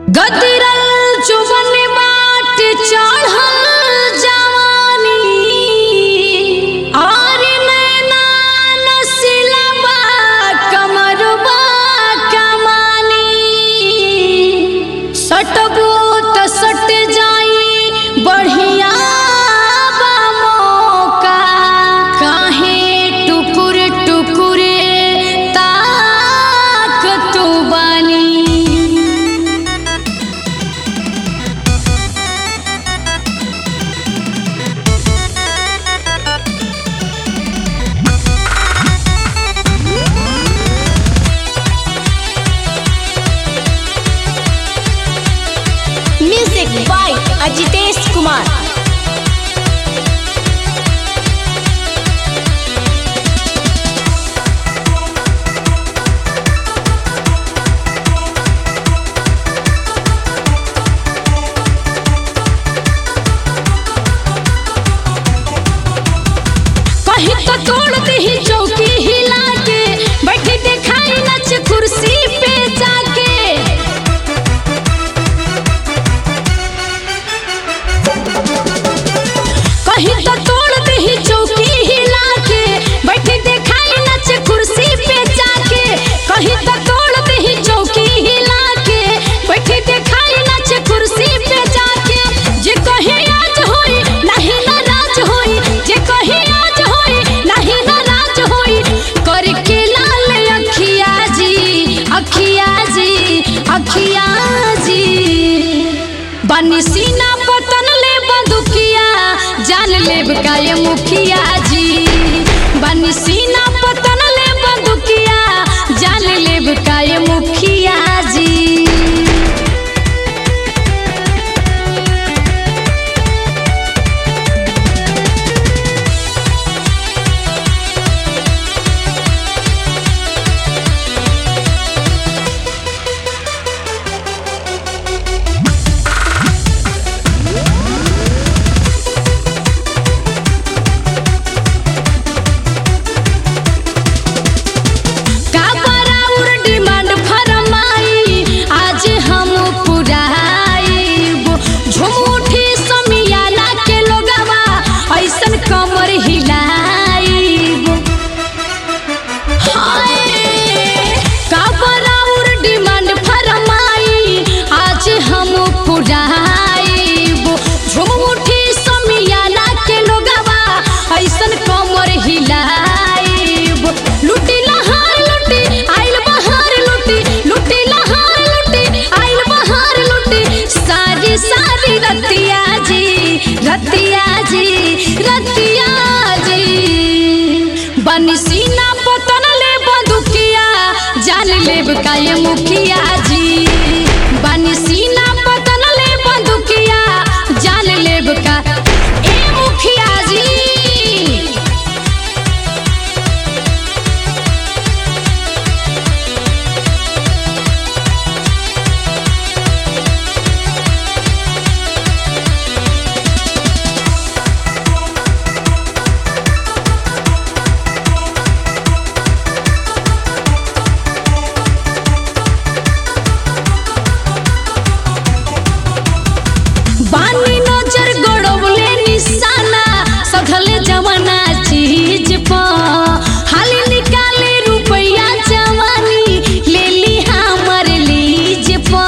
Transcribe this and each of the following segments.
गदरल जुबन बाट चढ़ल जवानी और नैना नसिलबा कमरबा कमानी सटबो त सट जाई बढ़िया बा मौका काहे टुकुर टुकुर ताक तू बानी म्यूजिक बाय अजितेश कुमार कहीं तो तोड़ दही चौकी हिला के बैठी दिखाई नच कुर्सी पे जाके कहीं तो तोड़ दही चौकी हिला के बैठी दिखाई नच कुर्सी पे जाके कहीं तो तोड़ दही चौकी हिला के बैठी दिखाई नच कुर्सी पे जाके जे कहीं आज होई नहीं नाराज होई जे कहीं आज होई नहीं नाराज होई करके लाल अखिया जी अखिया जी अखिया जी बनी सीना पतन ले बंदुकिया जान लेब का ये मुखिया जी बनी सीना पतन ले बंदुकिया जान लेब का ये मुखिया जी का बराउर डिमांड फरमाई आज हम पुराइब झूठी समियाना के लोगवा ऐसन कमर हिलाइब हाय का बराउर डिमांड फरमाई आज हम पुराइब झूठी समियाना के लोगवा ऐसन कमर हिलाइब लुटी लहार लुटी आइल बहार लुटी लुटी लहार लुटी आइल बहार लुटी सारी सारी रतिया जी रतिया जी रतिया जी बनी सीना पतन ले बंदुकिया जान लेब का ये मुखिया जी बनी सीना पतन ले बंदुकिया जान लेब का ए मुखिया जी बानी नजर गड़ौले निशाना सधले जमाना चीज प हाली निकाले रुपया जवानी ले ली हमर लीज प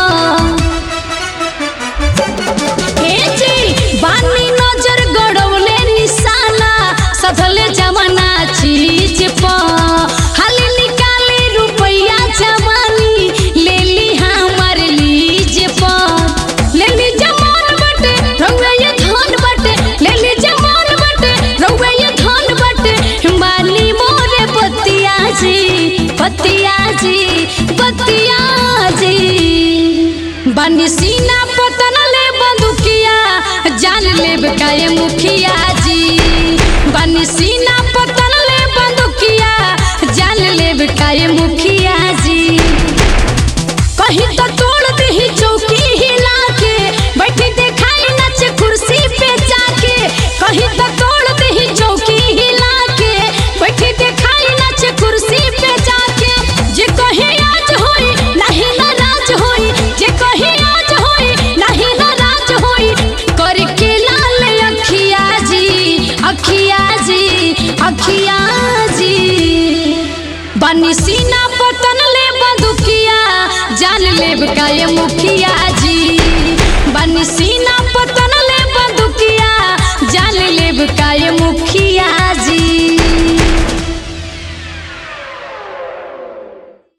हे जी बानी नजर गड़ौले निशाना सधले जमाना चीज प हाली निकाले रुपया जवानी ले ली हमर लीज प ले ली जमान बटे रउआ ये धन बटे ले ली जमान बटे रउआ ये धन बटे बानी मोरे पतिया जी पतिया जी पतिया जी बनी सीना पतन ले बंदुकिया जान लेब का ये मुखिया जी बनी सीना पतन ले बंदुकिया जान लेब का ये मुखिया जी कहीं तो तोड़ दही चौकी हिला के बैठी दिखाई नच कुर्सी पे जाके कहीं तो तोड़ दही चौकी हिला के बैठी दिखाई नच कुर्सी पे जाके जे कहीं आज होई नहीं नाराज होई जे कहीं आज अखिया जी बनी सीना पतन ले बंदुकिया जान लेब का ये मुखिया